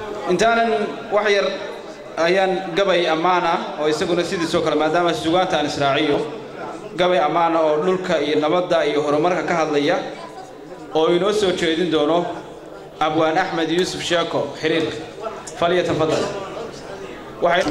intaanan wax yar ayaan gabay ammaana oo isaguna sidiisoo kale maadaama sugaanta aan israaciyo gabay ammaana oo dhulka iyo nabadda iyo horumarka ka hadlaya oo inoo soo jeedin doono abwaan axmed yuusuf sheeko xiriir falyatafadal waxay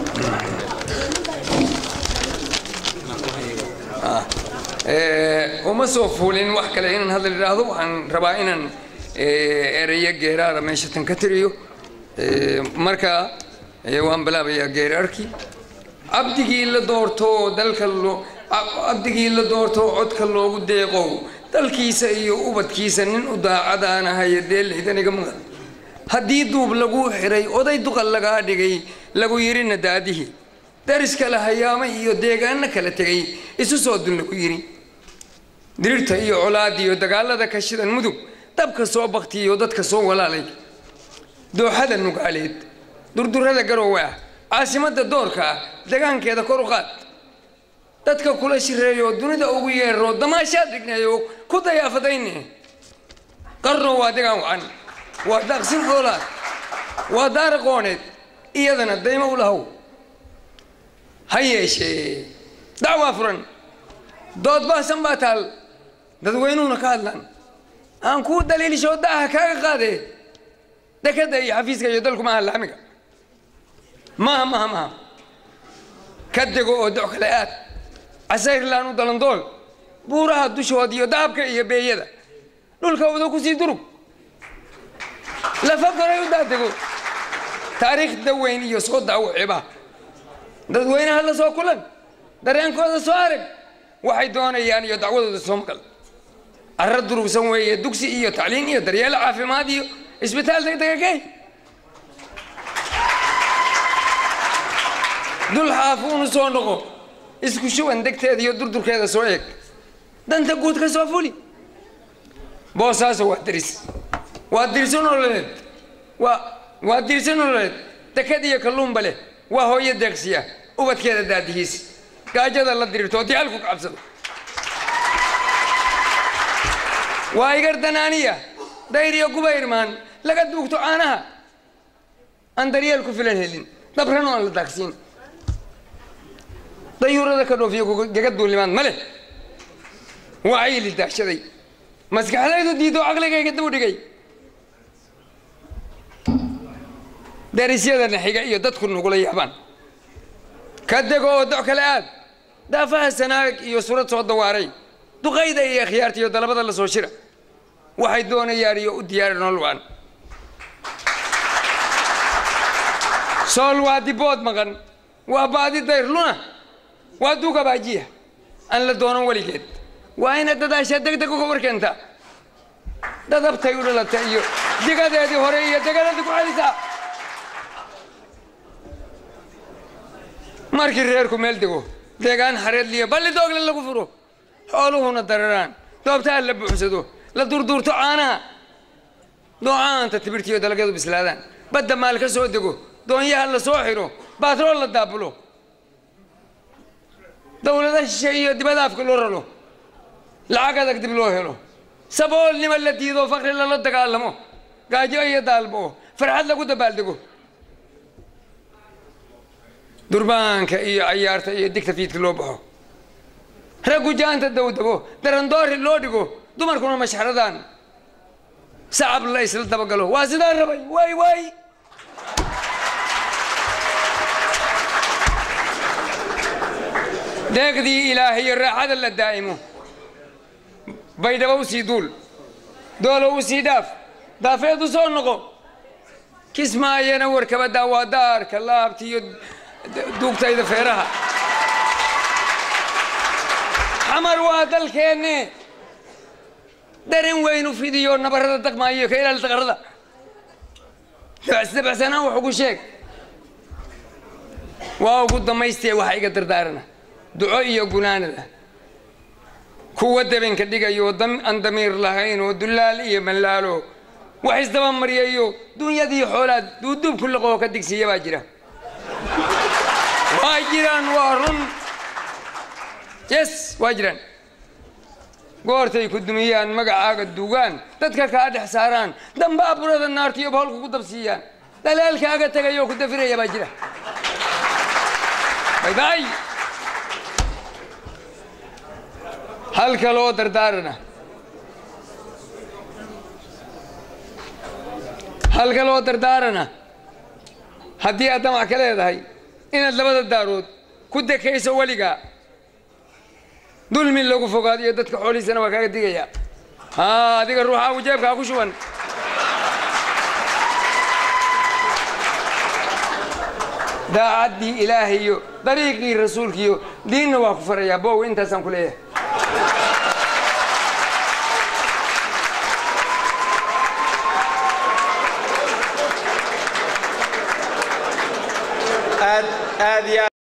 uma soo fuulin wax kale inaan hadal idhaahdo waxaan rabaa inaan ereyo geeraara meesha tan ka tiriyo marka waan bilaabayaa geeraarkii cabdigii la doorto dalka loo cabdigii la doorto codka loogu deeqow dalkiisa iyo ubadkiisa nin u daacadaan ahaye dee lihdaniga mudan haddii duub lagu xiray oday duqal lagaa dhigay lagu yidhi nadaadihii daris kale hayaama iyo deegaano kala tegay isu soo dun lagu yidhi dirirta iyo colaad iyo dagaalada ka shidan mudug dabka soo baktiyo dadka soo walaalay dooxada nugaaleed durdurada garoowe ah caasimadda doorka ah degaankeeda kor u qaad dadka kula shireeyo dunida ugu yeero damaashaad dhigneeyo ku dayaafadayne qarno waa degaan wacan waa daaqsin xoolaad waa daara qooneed iyadana daymo u lahow ha yeeshee dacwaa furan dood baasan baa taal dadweynuhuna ka hadlaan aan kuu daliilsho daaha kaaga qaadee dekadda iyo xafiiska iyo dalku maaha laamiga maaha maaha maaha ka dego oo doc kale aad casayrlaan u dalandool buuraha dushood iyo dahabka iyo beeyada dhulka wada ku sii durug lafa goray u daadego taariikhda weyn iyo soo daawo ciba dadweynaha la soo kulan dareenkooda soo arag waxay doonayaan iyo dacwadooda soo maqal arra durugsan weeye dugsi iyo tacliin iyo daryeel caafimaad iyo isbitaal degdega kay dul xaafuunu soo noqo isku shuban degteeda iyo durdurkeeda soo eeg danta guud ka soo fuli boosaaso waa diris waa dirsi nololeed waa waa dirsi nololeed dekad iyo kalluunba leh waa hooyo deeqsiya ubadkeeda daadihiis gaajada la dirirto oo diyaalku kacabsado waa igar danaaniya dayriyo guba irmaan laga duugto caanaha aan daryeel ku filan helin dabran oo aan la daaqsiin dayuurada ka dhoofiyo gaga duulimaad ma leh waa ayili daashaday maskaxdaydu diido caqligayga dib u dhigay darisyadana xiga iyo dadku nugula yaabaan ka dego oo doc kale aad daafaha sanaag iyo surad soo dawaaray duqayda iyo akhyaarta iyo dalabada la soo shira waxay doonayaan iyo u diyaari nolol waan sool waa dibood maqan waa baadi dayr luna waa duuga baajiya aan la doonan weligeed waa ina dadaasha deg deg uga warkeenta dadabtay u dhalata iyo digadeedii hore iyo degaladii ku celisaa markii reerku meel dego deegaan xareedliya balli doogle lagu furo xooluhuna dararaan doobtaha la buuxsado la durduurto caanaha doocaanta tibirtiyo dalagyadu bislaadaan badda maal ka soo dego doonyaha la soo xiro baatrool la daabulo dawlada shishe iyo dibada afka loo raro lacag adag dib loo helo saboolnimo la diido fakri lala dagaalamo gaajo iyo daalbo farxad lagu dabaaldego durbaanka iyo cayaarta iyo digta fiidka loo baxo raggu jaanta dawdabo darandoori loo dhigo dumarkuna mashxradaan sacab la isla dabagalo waa sidaa rabay waay waay deeqdii ilaahayo raaxada la daa'imo baydhabo u sii duul doolo u sii dhaaf daafeed u soo noqo kismaayana warkabadaa waa daarka laabta iyo duugtayda feeraha xamar waa dalkeenne darin weynu fidiyo nabarada daqmaayo ka ilaali daqarada dabacsanaan wax ugu sheeg waa ugu damaystee waxa iga dardaarana duco iyo gunaanada kuwa dabinka dhigayo aan damiir lahayn oo dullaal iyo mallaalo wax isdaba maryayo dunyadii xoolaad duuduubku laqoo ka digsiya baa jira waa jiraan waa run yes waa jiraan goortay ku dumiyaan magacaaga dugaan dadka kaa dhex saaraan dambaa burada naarta iyo boholka ku dabsiiyaan dalaalkaaga tegayoo ku dafiraya baa jira bay bay hal kaloo dardaarana hal kaloo dardaarana haddii aad damac ka leedahay inaad labada daarood ku dekayso weligaa dulmi lagu fogaado iyo dadka xoolihiisana waa kaaga digaya haa adiga ruuxaagu jeebkaa ku shuban daacaddii ilaahay iyo dariiqii rasuulkiiyo diinna waa ku farayaa bow intaasaan ku leeyahay aad aad iyo aad